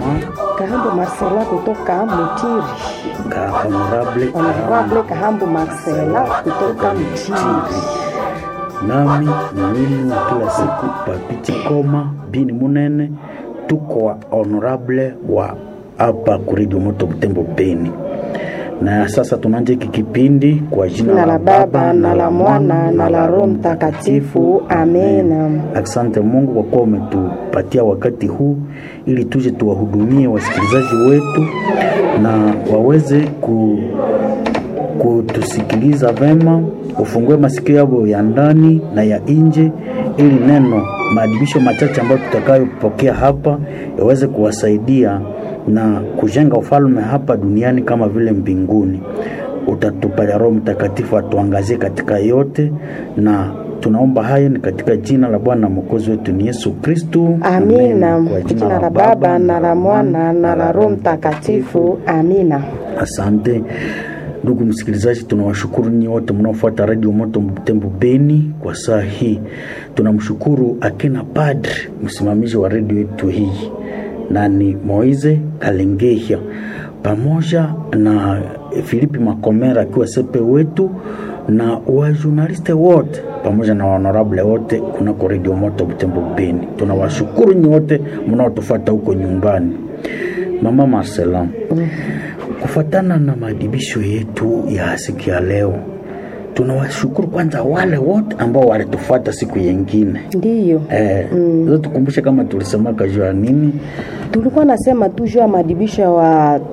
Kahambo Marcela kutoka Mutiri. ka honorable Honorable Kahambo Marcela kutoka Mutiri. nami ni wenu wa kila siku Papiti Koma bini Munene, tuko wa honorable wa hapa kuredio moto Butembo Beni. Na sasa tunaanza hiki kipindi kwa jina Na la Baba na la Mwana na la Roho Mtakatifu. Amena. Asante Mungu kwa kuwa umetupatia wakati huu ili tuje tuwahudumie wasikilizaji wetu na waweze ku, kutusikiliza vema, ufungue masikio yao ya ndani na ya nje, ili neno maadibisho machache ambayo tutakayopokea hapa yaweze kuwasaidia na kujenga ufalme hapa duniani kama vile mbinguni. Utatupalia Roho Mtakatifu atuangazie katika yote, na tunaomba haya ni katika jina la Bwana na Mwokozi wetu ni Yesu Kristu. Amina. Kwa Jina la Baba na la Mwana na la Roho Mtakatifu. Amina. Asante ndugu msikilizaji, tunawashukuru nyinyi wote mnaofuata Radio Moto Butembo Beni kwa saa hii. Tunamshukuru akina padri msimamizi wa redio yetu hii na ni Moize Kalengehia pamoja na Filipi Makomera akiwa sepe wetu na wajurnaliste wote pamoja na honorable wote kunako Radio Moto Butembo Beni. Tunawashukuru nyinyi wote mnaotufuata huko nyumbani. Mama Marcela, kufuatana na maadibisho yetu ya siku ya leo, tunawashukuru kwanza wale wote ambao walitufuata siku yengine. Ndiyo. Eh, mm. tukumbushe kama tulisemaka juu ya nini? Tulikuwa nasema tu juu ya maadibisho ya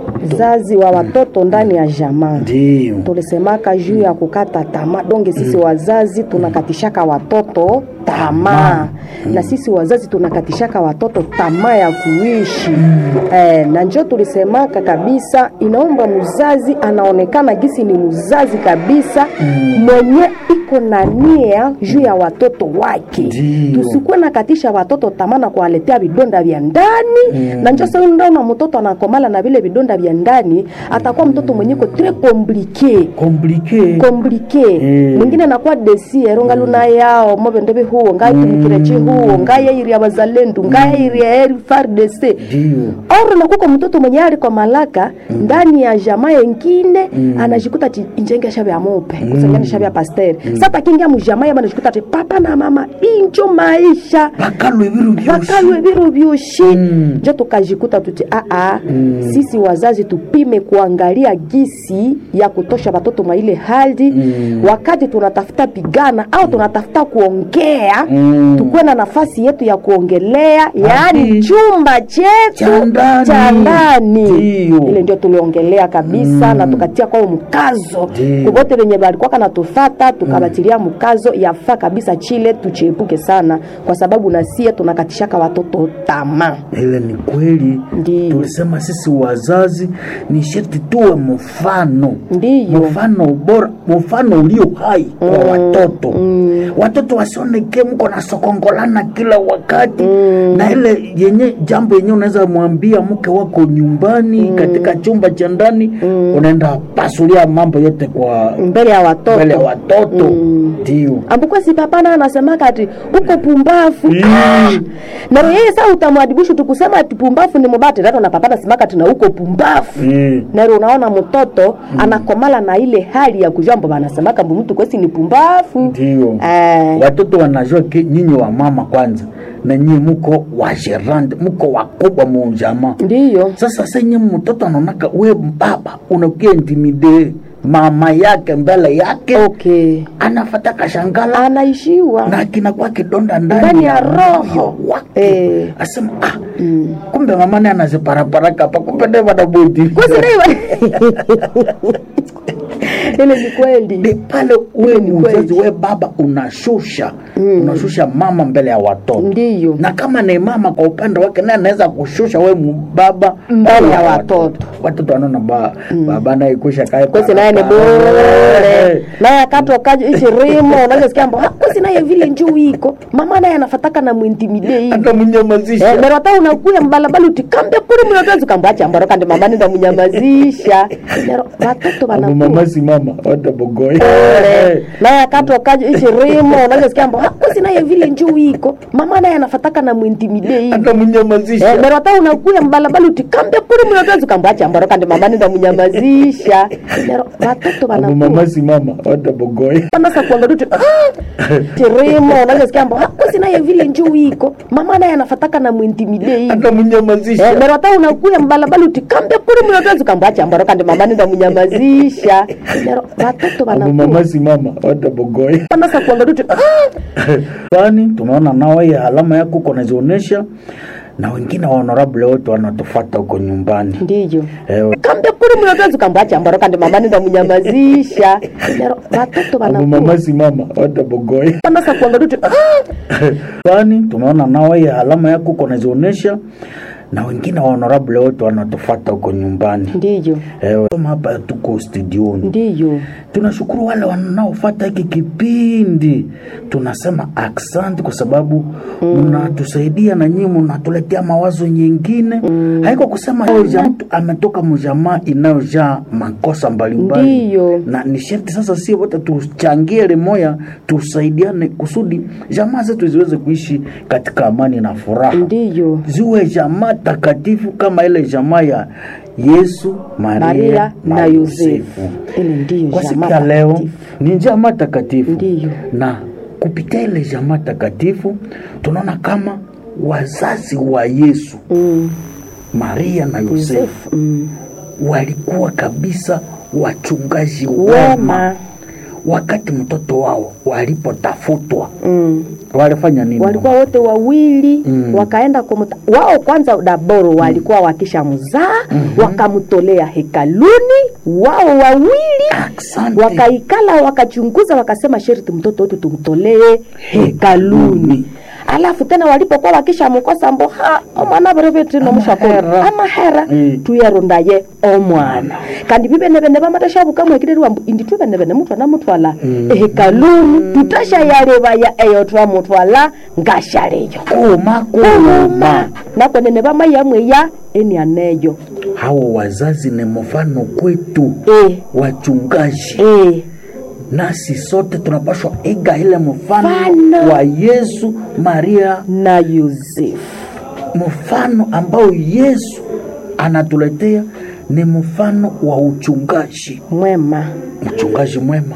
wazazi wa watoto ndani ya jamaa. Ndio. tulisemaka juu ya kukata tamaa donge sisi wazazi tunakatishaka watoto tamaa na sisi wazazi tunakatishaka watoto tamaa ya kuishi eh, na njo tulisemaka kabisa inaomba mzazi anaonekana gisi ni mzazi kabisa mwenye iko na nia juu ya watoto wake Ndio. tusikuwe nakatisha watoto tamaa na kuwaletea vidonda vya ndani na njo sasa ndaona mtoto anakomala na vile vidonda vya ndani atakuwa mtoto mwenye ko tres compliqué Komplike. komplike Mm. mwingine anakuwa desiero ngaluna yao mobendebe huo ngaitumikirachi huo ngayairi ya bazalendu ngayairi ya eri fardc Ndio. oro nakuko mtoto mwenye ali kwa malaka ndani ya jamaa yengine anajikuta ti injenge shabe ya mope kusengene shabe ya pasteri sasa kingia mujamaa yaba anajikuta ti papa na mama injo maisha Bakalwe biru byose. vakalwe viro vyoshi Mm. njo tukajikuta tuti aa sisi wazazi tupime kuangalia gisi ya kutosha watoto mwa ile hali wakati tunatafuta pigana au tunatafuta kuongea Mm. tukuwe na nafasi yetu ya kuongelea yaani Ati. chumba chetu Cha ndani. cha ndani Ndio. ile ndio tuliongelea kabisa na tukatia kwao mkazo Ndio. kuvote venye balikuwaka natufata tukabatilia mkazo yafaa kabisa chile tuchiepuke sana kwa sababu nasie tunakatishaka watoto tamaa Ile ni kweli. Ndio. Tulisema sisi wazazi ni sharti tuwe mfano. Ndiyo. Mfano bora, mfano ulio hai kwa watoto. Watoto wasioneke mko na sokongolana kila wakati na ile yenye jambo yenye unaweza mwambia mke wako nyumbani katika chumba cha ndani unaenda pasulia mambo yote kwa mbele ya watoto mbele ya watoto. Ndio. ambukuwa si papana anasemaka ati uko pumbafu ah! naro yeye saa utamwadibishu tukusema ati pumbafu ni mubati rato na papana simaka ati na uko pumbafu Mm. naro unaona mtoto anakomala na ile hali ya kujua mbo banasemaka mbu mtu kwesi ni pumbafu Ndio. eh, watoto wanajua ke nyinyi wa mama kwanza na nyinyi muko wa gerande muko wakubwa mu jamaa ndiyo sasa senye mtoto anaonaka we baba unakia intimide mama yake mbele yake okay anafata kashangala anaishiwa na kinakuwa kidonda Ndani ndani ya roho. wake Eh. asema ah, kumbe mama ni anaziparaparaka hapa kumbe ndiye wanabudi kwesireiwa ile ni kweli ni pale we Ile ni mzazi kweli. we baba unashusha unashusha mama mbele ya watoto Ndiyo. na kama ni mama kwa upande wake naye anaweza kushusha we baba Mbele ya watoto. watoto wanaona ba baba naye kusha kae kwesi naye ni bure naye akatoka ichirimo unachosikia mbo kwesi naye vile njuu iko mama naye anafataka na mwintimide hivi hata mnyamazisha Eh, nero ta unakuya mbalabala uti kambe kuri mnatozi kambacha mbaro kandi mama nenda munyamazisha nero watoto Abo wanakuya mama si mama wata bogoy naye akatoka ichirimo unachosikia mbo kwesi naye vile njuu iko mama naye anafataka na mwintimide hivi hata mnyamazisha Eh, nero hata unakuya mbalabala uti kambe kuri mnatozi kambacha mbaro kandi mama nenda munyamazisha nero watoto Abo wanakuya mama si mama wata bogoy sasa kuangalia tu tirimo unachosikia mbo kwesi naye vile njuu iko mama naye anafataka na mwintimide hivi hata mnyamazisha Eh, nero hata unakuya mbalabala uti kambe kuri mnatozi kambacha mbaro kandi mama nenda munyamazisha nero watoto Abo wanakuya mama si mama wata bogoy sasa kuangalia tu bani tumeona nao hii alama yako kunazionyesha na wengine wa honorable wote wanatufata huko nyumbani ndiyo eh, kambe kuri mnatozi kambacha mbaro kandi mama nenda munyamazisha nero watoto Abo wanakuya mama si mama wata bogoy sasa kuangalia tu bani tumeona nao hii alama yako kunazionyesha na wengine wa honorable wote wanatufata huko nyumbani ndiyo eh, kama hapa tuko studioni ndiyo tunashukuru wale wanaofata hiki kipindi tunasema aksanti kwa sababu mnatusaidia na nyinyi mnatuletea mawazo nyingine haiko kusema huyo jamaa mtu ametoka mjamaa inayojaa makosa mbalimbali Ndiyo. na ni sharti sasa si wote tuchangie limoya tusaidiane kusudi jamaa zetu ziweze kuishi katika amani na furaha ndiyo ziwe jamaa takatifu kama ile jamaa ya yesu maria, maria na yosefu ile ndiyo kwa siku jamaa ya leo takatifu. ni jamaa takatifu Ndiyo. na kupitia ile jamaa takatifu tunaona kama wazazi wa yesu Mm, maria na yosefu yosefu mm. walikuwa kabisa wachungaji wema wema wakati mtoto wao walipotafutwa mm. walifanya nini walikuwa wote wawili Mm. wakaenda kumuta wao kwanza daboro walikuwa wakisha mzaa wakamtolea hekaluni wao wawili Asante. wakaikala wakachunguza wakasema sherti mtoto wetu tumtolee hekaluni alafu tena walipokuwa wakisha mkosa mbo ha omwana berevetino mushakolo Amahera. amahera Mm. tuyarondaye omwana kandi bibenebene bamatashabukamwekirerwa mbu indi tubenebene mutwana mutwala ehekaluni tutashayalebaya eyo twamutwala ngashaleyo koma kuluma koma nakwenene bamayamweya enianeyo hao wazazi ni mfano kwetu e, wachungaji e. nasi sote tunapashwa iga ile mfano Mfano. wa yesu maria na yosefu mfano ambao yesu anatuletea ni mfano wa uchungaji mwema mchungaji mwema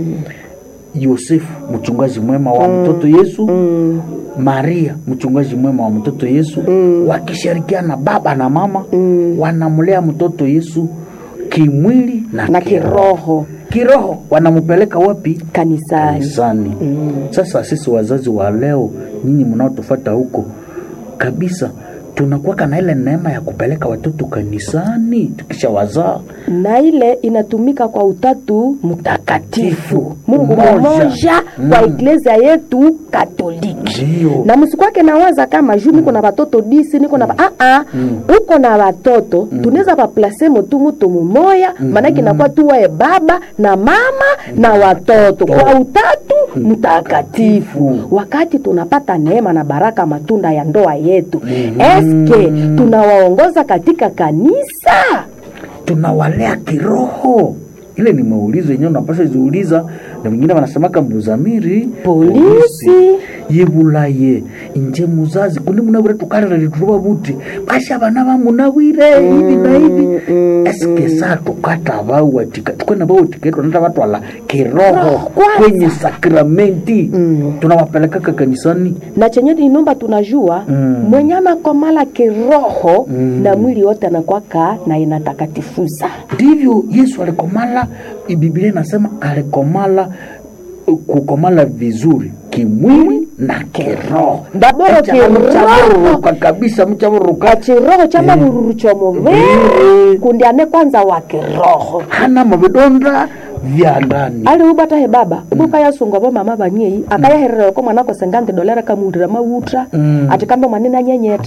yosefu mchungaji mwema wa mtoto yesu mm. maria mchungaji mwema wa mtoto yesu wakishirikiana baba na mama wanamlea mtoto yesu kimwili na, na kiroho kiroho wanampeleka wapi kanisani kanisani sasa sisi wazazi wa leo nyinyi mnaotufata huko kabisa tunakuwaka na ile neema ya kupeleka watoto kanisani tukisha wazaa na ile inatumika kwa utatu mtakatifu mungu Umoja. mmoja kwa iglesia yetu katoliki ndio na msikwake nawaza kama juu niko na watoto disi niko na ba- ah, ah, uko na watoto tunaweza waplase tu mutu mumoya maanake inakuwa tu wae baba na mama na watoto kwa utatu mtakatifu wakati tunapata neema na baraka matunda ya ndoa yetu eske tunawaongoza katika kanisa tunawalea kiroho ile ni maulizo yenyewe unapasha ziuliza na wengine wanasemaka mbuzamiri Polisi. yebulaye inje muzazi kundi munawire tukalira lituruba buti basha bana bamunawire hivi na hivi eske saa tukata bauwatika tukwena bautiketwa nata batwala kiroho kwanza. kwenye sakramenti tunawapelekaka kanisani na chenye inomba tunajua Mm. mwenye anakomala kiroho na mwili wote anakwaka na inatakatifuza ndivyo yesu alikomala biblia inasema alikomala kukomala vizuri kimwili na kiroho Ndaboro Echa kiroho. mchabururuka kabisa mchabururuka chiroho cha mavururu chomuviri kundi ane kwanza wa kiroho hana mavidonda vya ndani ali ubata he baba ubuka yasunga bo mama banyei akayaherera ko mwana ko sengante dolera kamundira mawutra ati kambe mwanene anyenyeta